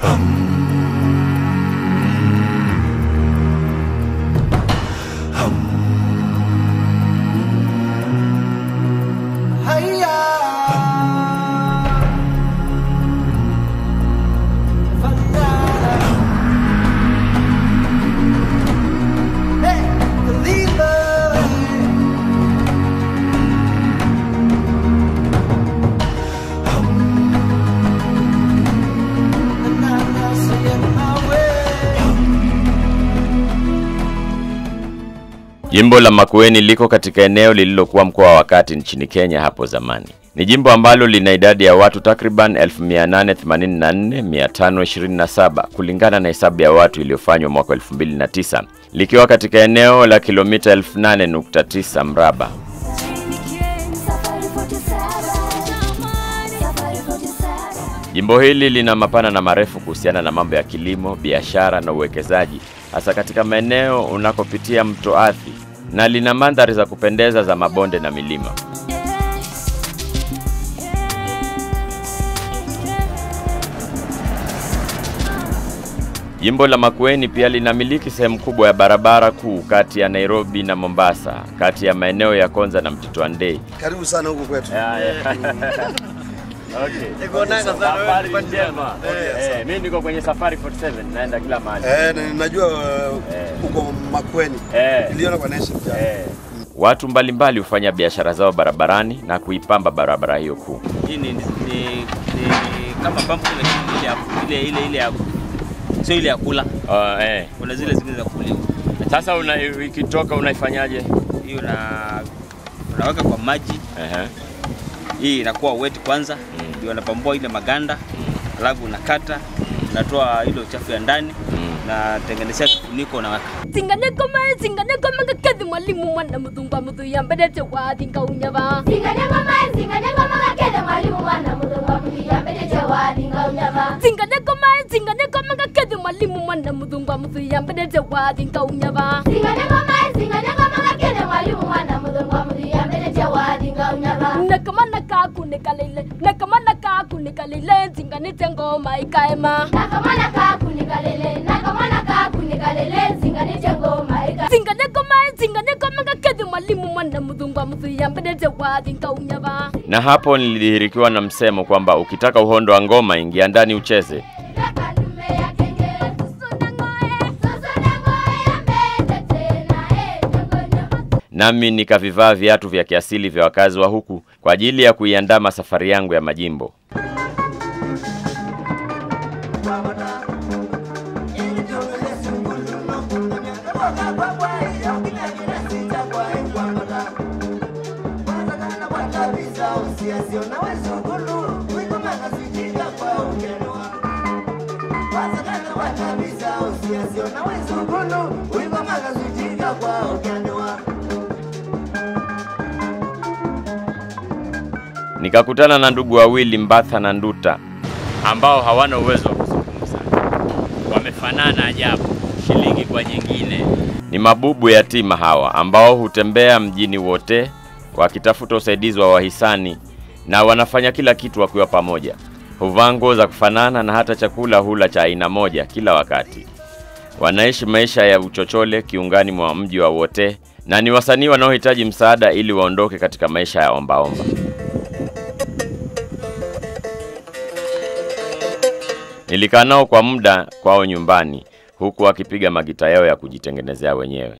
Jimbo la Makueni liko katika eneo lililokuwa mkoa wa kati nchini Kenya hapo zamani. Ni jimbo ambalo lina idadi ya watu takriban 1884,527 kulingana na hesabu ya watu iliyofanywa mwaka 2009, likiwa katika eneo la kilomita 8.9 mraba. Jimbo hili lina mapana na marefu kuhusiana na mambo ya kilimo, biashara na uwekezaji, hasa katika maeneo unakopitia mto Athi, na lina mandhari za kupendeza za mabonde na milima. Jimbo la Makueni pia linamiliki sehemu kubwa ya barabara kuu kati ya Nairobi na Mombasa, kati ya maeneo ya Konza na Mtito Andei. Karibu sana huku kwetu. Okay. Safari njema. Eh, mimi niko kwenye Safari 47 naenda kila mahali. Eh, na najua uh, uko Makueni. Eh. Niliona kwa nation jana. Eh. Watu mbalimbali hufanya biashara zao barabarani na kuipamba barabara hiyo kuu. Hii ni, ni, ni, ni kama pampu lakini ile ya ile ile ile ya sio ile ya kula. Uh, eh. Kuna zile zingine za kuliwa. Sasa una, ikitoka unaifanyaje? Hiyo na unaweka kwa maji, Ehe. hii inakuwa wet kwanza, Mm. ndio unapambua ile maganda, alafu unakata, unatoa ile uchafu ya ndani Mm. na tengenezea kifuniko unaweka. Singane koma singane koma kakadhi mwalimu mwana mudhungwa mudhu ya mbele chewa dinka unyava Singane ngoma, singane ngoma kakele mwalimu mwana mudhungwa mudhiya mbele chewa dinga unyava. Singane koma singane koma kakadhi mwalimu mwana mudhungwa mudhu ya mbele chewa dinka unyava Singane ngoma, singane ngoma kakele mwalimu mwana mudhungwa mudhiya mbele chewa dinga unyava. Nakama naka kunekalele nakama naka kunekalele singane tengoma ikaema Nakamana ka kunikalele, nakamana ka kunikalele, singane chengoma ika. Singane koma singane koma kakadhi mwalimu mwana mudhungwa mudhu ya mbele chewa dinka unyava Na hapo nilidhihirikiwa na msemo kwamba ukitaka uhondo wa ngoma ingia ndani ucheze. Nakalume ya kenge, susuna ngoe, susuna ngoe ya mbele tena, eh, nyongo Nami nikavivaa viatu vya kiasili vya wakazi wa huku kwa ajili ya kuiandama safari yangu ya majimbo. Nikakutana na ndugu wawili Mbatha na Nduta ambao hawana uwezo wa kuzungumza. Wamefanana ajabu, shilingi kwa nyingine. Ni mabubu yatima hawa ambao hutembea mjini wote wakitafuta usaidizi wa wahisani na wanafanya kila kitu wakiwa pamoja. Huvaa nguo za kufanana na hata chakula hula cha aina moja kila wakati. Wanaishi maisha ya uchochole kiungani mwa mji wa Wote na ni wasanii wanaohitaji msaada ili waondoke katika maisha ya ombaomba. Nilikaa nao kwa muda kwao nyumbani huku wakipiga magita yao ya kujitengenezea wenyewe.